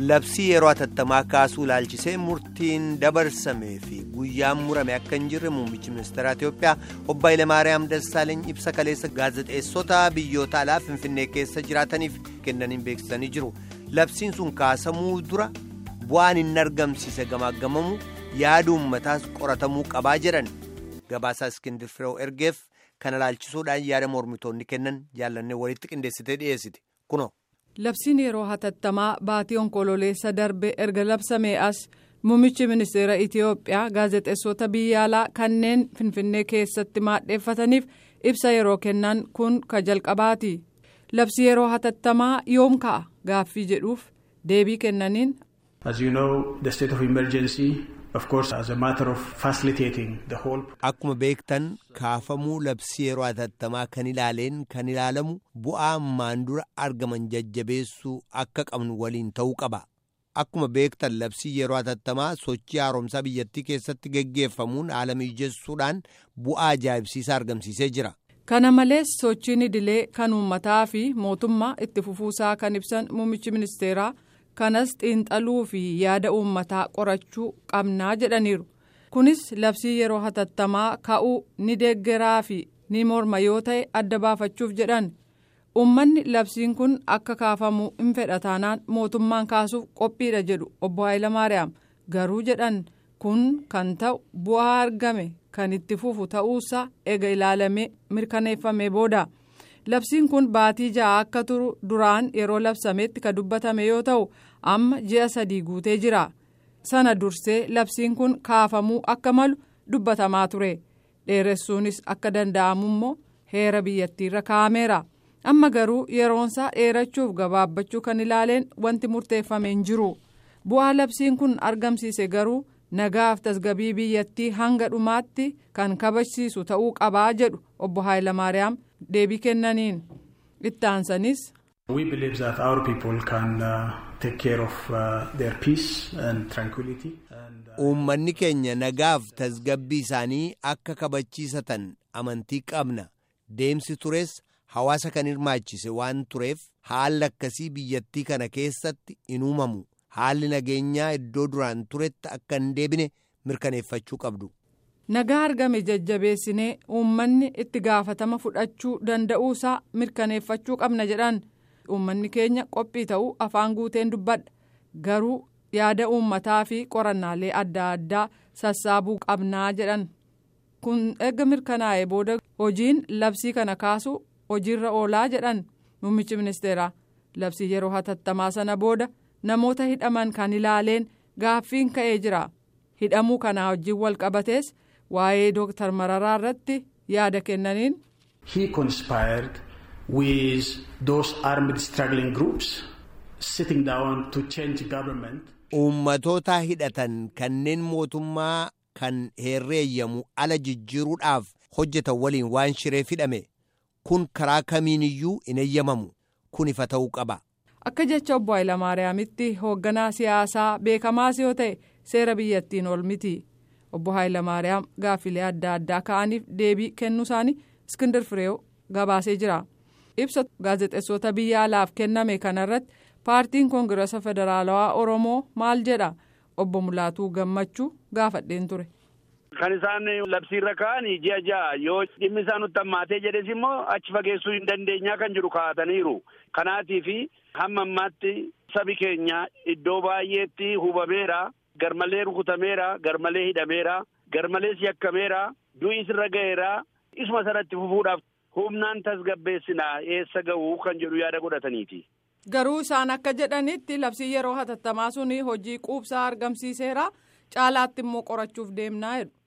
labsii yeroo hatattamaa kaasuu ilaalchisee murtiin dabarsamee fi guyyaan murame akka hin jirre muummichi ministeera Itiyoophiyaa obbo Hayilamaariyaam Dassaaleeny ibsa kaleessa gaazexeessota biyyoota alaa Finfinnee keessa jiraataniif kennaniin beeksisanii jiru. Labsiin sun kaasamuu dura bu'aan hin argamsiise gamaagamamu yaada uummataas qoratamuu qabaa jedhan gabaasaa Iskindir Fireew ergeef kana ilaalchisuudhaan yaada mormitoonni kennan jaallannee walitti qindeessitee dhiyeessite kunoo. Labsiin yeroo hatattamaa baatii onkololeessa darbe erga labsamee as muummichi ministeera Itiyoophiyaa gaazexeessota biyya alaa kanneen Finfinnee keessatti maadheeffataniif ibsa yeroo kennan kun ka jalqabaati. Labsi yeroo hatattamaa yoom ka'a gaaffii jedhuuf deebii kennaniin. As you know, the state of emergency, of course, as a matter of facilitating the whole. Akkuma beektan kaafamuu labsii yeroo hatattamaa kan ilaaleen kan ilaalamu bu'aa ammaan dura argaman jajjabeessuu akka qabnu waliin ta'uu qaba. Akkuma beektan labsii yeroo hatattamaa sochii haaromsaa biyyattii keessatti geggeeffamuun haala mijessuudhaan bu'aa ajaa'ibsiisaa argamsiisee jira. Kana malees sochiin idilee kan uummataa fi mootummaa itti fufuusaa kan ibsan muummichi ministeeraa kanas xiinxaluu fi yaada uummataa qorachuu qabnaa jedhaniiru. Kunis labsii yeroo hatattamaa ka'uu ni deeggaraa fi ni morma yoo ta'e adda baafachuuf jedhan. Uummanni labsiin kun akka kaafamu hin fedha taanaan mootummaan kaasuuf qophiidha jedhu obbo Hayilamaariyaam garuu jedhan kun kan ta'u bu'aa argame kan itti fufu ta'uusaa ega ilaalamee mirkaneeffame booda. Labsiin kun baatii ja'a akka turu duraan yeroo labsametti ka dubbatame yoo ta'u amma ji'a sadii guutee jira. Sana dursee labsiin kun kaafamuu akka malu dubbatamaa ture. Dheeressuunis akka danda'amu immoo heera biyyattiirra kaa'ameera. Amma garuu yeroonsaa dheerachuuf gabaabbachuu kan ilaaleen wanti murteeffame hin jiru. Bu'aa labsiin kun argamsiise garuu nagaaf tasgabii biyyattii hanga dhumaatti kan kabachiisu ta'uu qabaa jedhu obbo Hayilamaariyaam deebii kennaniin. Itti aansanis. We believe that our people can uh, take care of uh, their peace and tranquility. And, uh, Uummanni keenya nagaaf tasgabbii isaanii akka kabachiisatan amantii qabna. Deemsi tures hawaasa kan hirmaachise waan tureef haalli akkasii biyyattii kana keessatti in uumamu. Haalli nageenyaa iddoo duraan turetti akka hin deebine mirkaneeffachuu qabdu. Nagaa argame jajjabeessinee uummanni itti gaafatama fudhachuu danda'uusaa mirkaneeffachuu qabna jedhan. Uummanni keenya qophii ta'uu afaan guuteen dubbadha. Garuu yaada uummataa fi qorannaalee adda addaa sassaabuu qabnaa jedhan. Kun erga mirkanaa'e booda hojiin labsii kana kaasu hojiirra oolaa jedhan muummichi ministeeraa. Labsii yeroo hatattamaa sana booda namoota hidhaman kan ilaaleen gaaffiin ka'ee jira. Hidhamuu kanaa wajjin wal qabatees waa'ee Dooktar Mararaa irratti yaada kennaniin. he conspired with those armed struggling groups sitting down to change government. Uummatoota hidhatan kanneen mootummaa kan herreeyyamu ala jijjiiruudhaaf hojjetan waliin waan shireef hidhame kun karaa kamiiniyyuu hin eeyyamamu kun ifa ta'uu qaba. Akka jecha obbo Hayilamaariyaamitti hoogganaa siyaasaa beekamaas yoo ta'e seera biyyattiin ol miti. Obbo Hayilamaariyaam gaaffilee adda addaa ka'aniif deebii kennuu isaanii Iskindir Fireew gabaasee jira. Ibsa gaazexeessota biyya alaaf kenname kanarratti paartiin koongirasa federaalawaa Oromoo maal jedha obbo Mulaatuu Gammachuu gaafadheen ture. Kan isaan labsiirra ka'anii ji'a ja'a yoo dhimmi isaa nutti hammaatee jedhes immoo achi fageessuu hin dandeenyaa kan jedhu kaa'ataniiru. Kanaatiif hamma ammaatti sabi keenya iddoo baay'eetti hubameera. Garmalee rukutameera, garmalee hidhameera, garmalees yakkameera, du'is irra ga'eera. Isuma sanatti fufuudhaaf humnaan tasgabbeessinaa eessa ga'uu kan jedhu yaada godhataniiti. Garuu isaan akka jedhanitti labsii yeroo hatattamaa suni hojii quubsaa argamsiiseera caalaatti immoo qorachuuf deemnaa jedhu.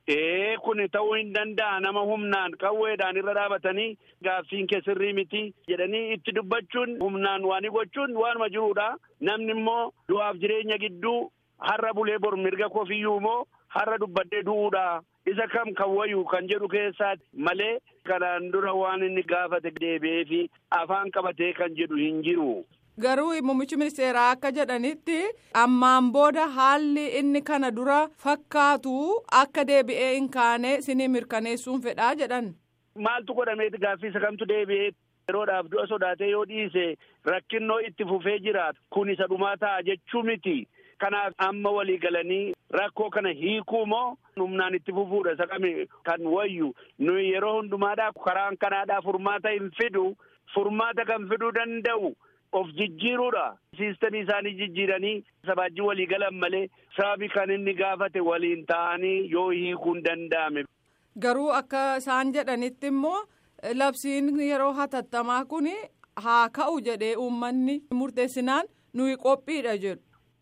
Ee kun ta'uu hin danda'a nama humnaan qawweedhaan irra dhaabatanii gaaffiin kee sirrii miti jedhanii itti dubbachuun humnaan waan gochuun waanuma jiruudha. Namni immoo du'aaf jireenya gidduu har'a bulee bor mirga kofiyyuu immoo har'a dubbadhee du'uudha. Isa kam kan wayu kan jedhu keessaati malee kanaan dura waan inni gaafate deebi'ee fi afaan qabatee kan jedhu hin jiru. Garuu muummichi ministeeraa akka jedhanitti ammaan booda haalli inni kana dura fakkaatu akka deebi'ee hin kaane sinii mirkaneessuun fedhaa jedhan. Maaltu godhameeti gaaffii isa kamtu deebi'ee yeroodhaaf du'a sodaatee yoo dhiise rakkinnoo itti fufee jiraatu kun isa dhumaa ta'a jechuu miti. Kanaaf amma walii galanii rakkoo kana hiikuu moo humnaan itti fufuudha isa kami kan wayyu nuyi yeroo hundumaadhaa karaan kanaadhaa furmaata hin fidu furmaata kan fiduu danda'u of jijjiiruudha. Siistamii isaanii jijjiiranii sabaajii walii galan malee sababi kan inni gaafate waliin ta'anii yoo hiikuu hin danda'ame. Garuu akka isaan jedhanitti immoo labsiin yeroo hatattamaa kun haa ka'u jedhee uummanni murteessinaan nuyi qophiidha jedhu.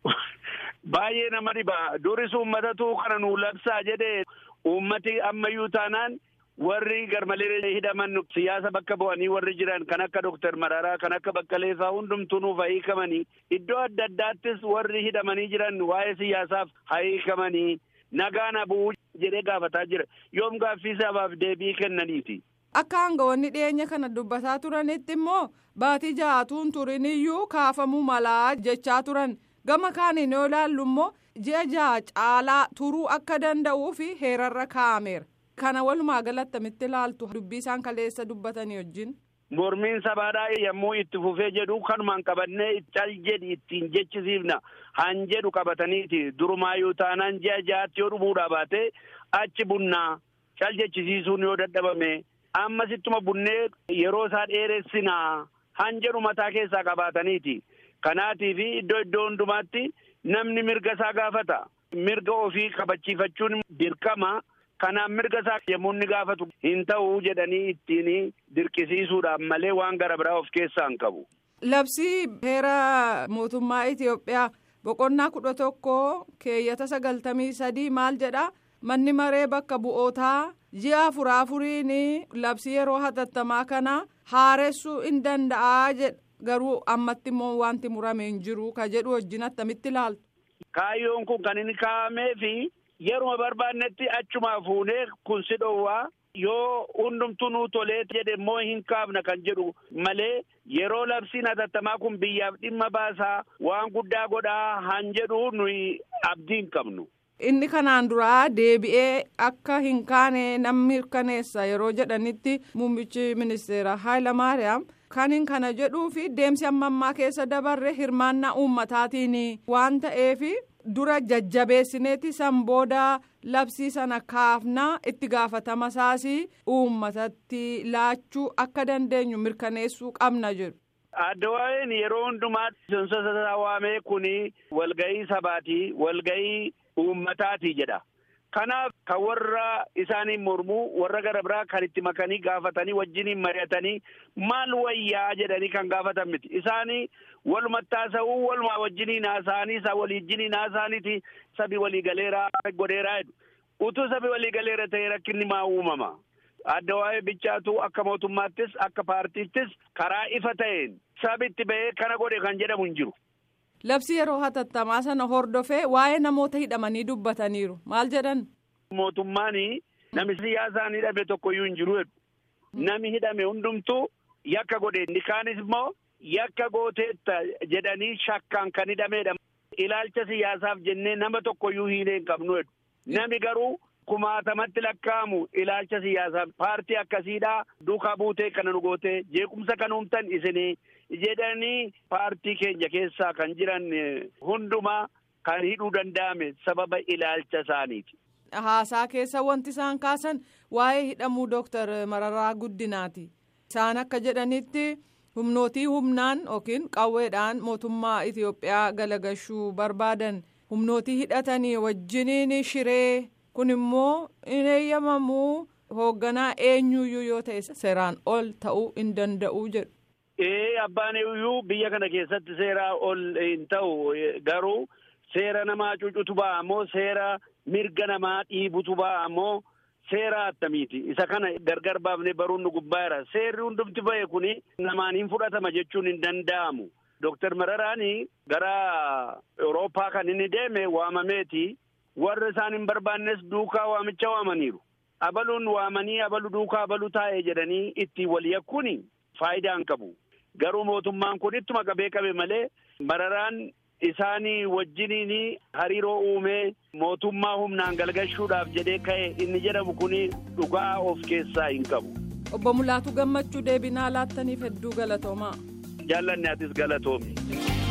Baay'ee nama dhiba duris uummatatu kana nuu labsaa jedhee uummati ammayyuu taanaan warri garmalee hidhaman siyaasa bakka bu'anii warri jiran kan akka Dooktar Mararaa kan akka Baqqalee fa'aa hundumtuu nuuf hiikamanii iddoo adda addaattis warri hidhamanii jiran waa'ee siyaasaaf hiikamanii nagaan bu'uu jedhee gaafataa jira yoom gaaffii sabaaf deebii kennaniiti. Akka aangawoonni dhiyeenya kana dubbataa turanitti immoo baatii ja'atuun turiniyyuu kaafamuu malaa jechaa turan. gama kaaniin yoo ilaallu immoo ji'a ja'a caalaa turuu akka danda'uu fi heerarra kaa'ameera kana walumaa galatti attamitti ilaaltu dubbii isaan kaleessa dubbatanii wajjin. Mormiin sabaadhaa yommuu itti fufee jedhu kanumaan qabannee cal jedhi ittiin jechisiifna han jedhu qabataniiti durumaayyuu taanaan ji'a ja'aatti yoo dhumuudhaa baate achi bunnaa cal jechisiisuun yoo dadhabame ammasittuma bunnee yeroo isaa dheeressinaa han jedhu mataa keessaa qabaataniiti. Kanaatiif iddoo iddoo hundumaatti namni mirga isaa gaafata. Mirga ofii kabachiifachuun dirqama. Kanaaf mirga isaa yommuu inni gaafatu hin ta'uu jedhanii ittiin dirqisiisuudhaaf malee waan gara biraa of keessaa hin qabu. Labsii heera mootummaa Itoophiyaa boqonnaa kudha tokko keeyyata sagaltamii sadii maal jedha manni maree bakka bu'ootaa ji'a afuraa afuriin labsii yeroo hatattamaa kana haaressuu hin danda'aa jedha. garuu ammatti immoo wanti murame hin jiru ka jedhu wajjin attamitti ilaaltu. Kaayyoon kun kan inni kaa'amee fi yeruma barbaannetti achumaa fuunee kun si dhoowwaa yoo hundumtuu nuu tolee jedhe immoo hin kaafna kan jedhu malee yeroo labsiin hatattamaa kun biyyaaf dhimma baasaa waan guddaa godhaa han jedhu nuyi abdii hin qabnu. Inni kanaan duraa deebi'ee akka hin kaane namni mirkaneessa yeroo jedhanitti muummichi ministeera Hayilamaariyaam. Kanin kana jedhuu fi deemsi amma ammaa keessa dabarre hirmaannaa uummataatiin waan ta'eef dura jajjabeessineeti san booda labsii sana kaafnaa itti gaafatama isaas uummatatti laachuu akka dandeenyu mirkaneessuu qabna jedhu. Adda waa'een yeroo hundumaa seensa waamee kuni walgahii sabaatii walgahii uummataati jedha. Kanaaf kan warra isaanii mormuu warra gara biraa kan itti makanii gaafatanii wajjiniin mari'atanii maal wayyaa jedhanii kan gaafatan miti. Isaanii walumatti haasa'uu walumaa wajjiniin haasa'anii isa waliijjiniin haasa'aniiti sabi waliigaleeraa godheeraa jedhu. Utuu sabi waliigaleera ta'e rakkinni maa uumama. Adda waa'ee bichaatu akka mootummaattis akka paartiittis karaa ifa ta'een sabi itti ba'ee kana godhe kan jedhamu hin jiru. Labsii yeroo hatattamaa sana hordofee waa'ee namoota hidhamanii dubbataniiru maal jedhan. Mootummaan namni siyaasaan hidhame tokkoyyuu hin jiru jedhu. Nami hidhame hundumtuu yakka godhe inni kaanis immoo yakka gooteetta jedhanii shakkaan kan hidhamedha. Ilaalcha siyaasaaf jennee nama tokkoyyuu hiinee hin qabnu jedhu. Nami garuu kumaatamatti lakkaa'amu ilaalcha siyaasaaf paartii akkasiidhaa duukaa buutee kana nu gootee jeequmsa kan uumtan isinii. jedhanii paartii keenya keessaa kan jiran hundumaa kan hidhuu danda'ame sababa ilaalcha isaaniiti. Haasaa keessa wanti isaan kaasan waa'ee hidhamuu Dooktar Mararaa Guddinaati. Isaan akka jedhanitti humnootii humnaan yookiin qawweedhaan mootummaa Itoophiyaa galagashuu barbaadan humnootii hidhatanii wajjiniin shiree kun immoo hin eeyyamamuu hoogganaa eenyuyyuu yoo ta'e seeraan ol ta'uu hin danda'u jedhu. Ee abbaan iyyuu biyya kana keessatti seeraa ol hin ta'u garuu seera namaa cucutu ba'a ammoo seera mirga namaa dhiibutu ba'a ammoo seera attamiiti isa kana gargar baafnee baruun nu gubbaara seerri hundumti ba'e kuni namaan hin fudhatama jechuun hin danda'amu. Dooktar Mararaani gara Awurooppaa kan inni deeme waamameeti warra isaan hin barbaannes duukaa waamicha waamaniiru. Abaluun waamanii abalu duukaa abalu taa'e jedhanii itti wal yakkuuni faayidaa hin qabu. Garuu mootummaan kun ittuma qabee qabe malee mararaan isaanii wajjiniin hariiroo uumee mootummaa humnaan galgalchuudhaaf jedhee ka'e inni jedhamu kun dhugaa of keessaa hin qabu. obbo Mulaatu gammachuu deebinaa laattaniif hedduu galatoomaa. jaallanni atis galatoomi.